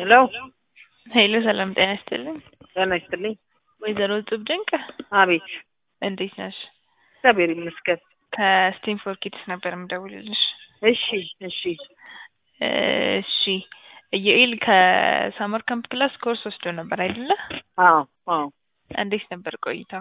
ሄሎ ሄሎ ሰላም ጤና ይስጥልኝ። ጤና ይስጥልኝ። ወይዘሮ እጹብ ድንቅ አቤት እንዴት ነሽ? እግዚአብሔር ይመስገን። ከስቴም ፎር ኪድስ ነበር የምደውልልሽ። እሺ እሺ እሺ ኢዩኤል ከሳመር ካምፕ ክላስ ኮርስ ወስዶ ነበር አይደለ? አዎ አዎ እንዴት ነበር ቆይታው?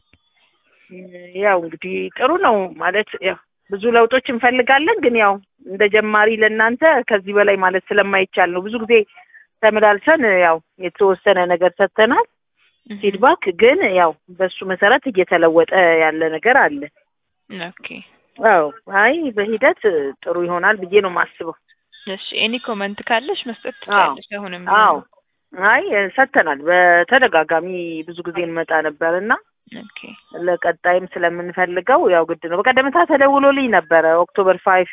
ያው እንግዲህ ጥሩ ነው ማለት ያው ብዙ ለውጦች እንፈልጋለን፣ ግን ያው እንደ ጀማሪ ለእናንተ ከዚህ በላይ ማለት ስለማይቻል ነው። ብዙ ጊዜ ተመላልሰን ያው የተወሰነ ነገር ሰጥተናል ፊድባክ፣ ግን ያው በሱ መሰረት እየተለወጠ ያለ ነገር አለ። ኦኬ አዎ አይ በሂደት ጥሩ ይሆናል ብዬ ነው የማስበው። እሺ ኤኒ ኮመንት ካለሽ መስጠት ትችላለሽ። አሁንም አዎ አይ ሰጥተናል። በተደጋጋሚ ብዙ ጊዜ እንመጣ ነበር እና ኦኬ ለቀጣይም ስለምንፈልገው ያው ግድ ነው። በቀደምታ ተደውሎልኝ ነበረ ኦክቶበር ፋይፍ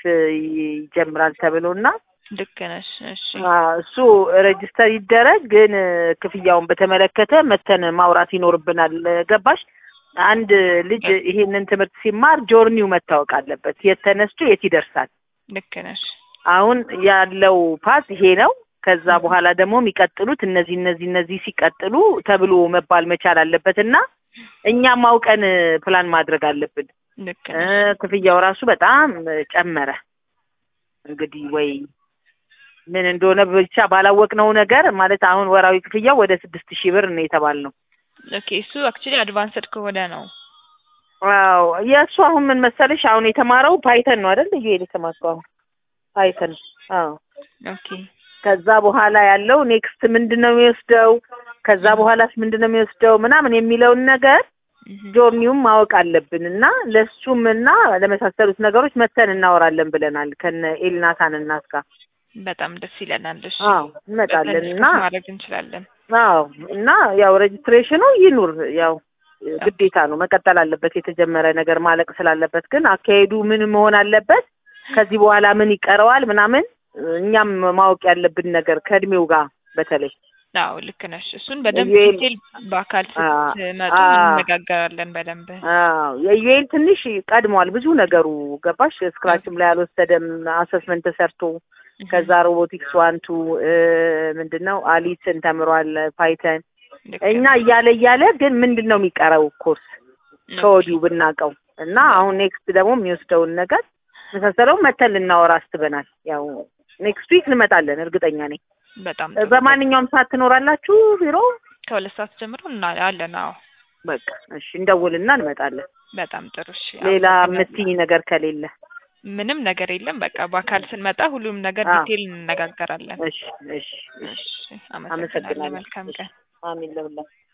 ይጀምራል ተብሎ እና ልክ ነሽ። እሺ እሱ ሬጅስተር ይደረግ፣ ግን ክፍያውን በተመለከተ መተን ማውራት ይኖርብናል። ገባሽ? አንድ ልጅ ይሄንን ትምህርት ሲማር ጆርኒው መታወቅ አለበት። የት ተነስቶ የት ይደርሳል። ልክ ነሽ። አሁን ያለው ፓስ ይሄ ነው። ከዛ በኋላ ደግሞ የሚቀጥሉት እነዚህ እነዚህ እነዚህ ሲቀጥሉ ተብሎ መባል መቻል አለበት እና እኛም አውቀን ፕላን ማድረግ አለብን። ልክ እ ነሽ። ክፍያው ራሱ በጣም ጨመረ። እንግዲህ ወይ ምን እንደሆነ ብቻ ባላወቅነው ነገር ማለት አሁን ወራዊ ክፍያው ወደ ስድስት ሺህ ብር ነው የተባልነው። ኦኬ እሱ አክቹሊ አድቫንስድ ከሆነ ነው። ዋው የእሱ አሁን ምን መሰለሽ አሁን የተማረው ፓይተን ነው አይደል? ልዩ የተማርከው አሁን ፓይተን። አዎ ኦኬ ከዛ በኋላ ያለው ኔክስት ምንድን ነው የሚወስደው፣ ከዛ በኋላስ ምንድን ነው የሚወስደው ምናምን የሚለውን ነገር እህ፣ ጆርኒውም ማወቅ አለብን እና ለሱም እና ለመሳሰሉት ነገሮች መተን እናወራለን ብለናል ከነ ኤልናታን እናት ጋር። በጣም ደስ ይለናል። እሺ አዎ እንመጣለን በትንሽ እና ማድረግ እንችላለን። አዎ እና ያው ሬጅስትሬሽኑ ይኑር፣ ያው ግዴታ ነው መቀጠል አለበት። የተጀመረ ነገር ማለቅ ስላለበት ግን አካሄዱ ምን መሆን አለበት፣ ከዚህ በኋላ ምን ይቀረዋል ምናምን እኛም ማወቅ ያለብን ነገር ከእድሜው ጋር በተለይ አዎ ልክ ነሽ። እሱን በደንብ ኢዩኤል ዲቴል በአካል አ- ስትመጡ አ- እንነጋገራለን በደንብ። አዎ የዩኤል ትንሽ ቀድሟል ብዙ ነገሩ ገባሽ። ስክራችም ላይ አልወሰደም አሰስመንት ተሰርቶ ከዛ ሮቦቲክስ ዋንቱ ምንድን ነው አሊስን ተምሯል ፓይተን ልክ እኛ ነሽ። እያለ እያለ ግን ምንድን ነው የሚቀረው ኮርስ ከወዲሁ ብናውቀው እና አሁን ኔክስት ደግሞ የሚወስደውን ነገር መሳሰለው መተን ልናወራ አስበናል። ያው ኔክስት ዊክ እንመጣለን እርግጠኛ ነኝ። በጣም ጥሩ። በማንኛውም ሰዓት ትኖራላችሁ ቢሮ? ከሁለት ሰዓት ጀምሮ እና አለን። አዎ በቃ እሺ፣ እንደውልና እንመጣለን። በጣም ጥሩ። እሺ ሌላ አመሰግናለሁ። የምትይኝ ነገር ከሌለ ምንም ነገር የለም። በቃ በአካል ስንመጣ ሁሉም ነገር አዎ። ዲቴል እንነጋገራለን። እሺ እሺ እሺ። እሺ አመሰግናለሁ። አመሰግናለሁ። መልካም ቀን። አሜን ለሁላችሁ።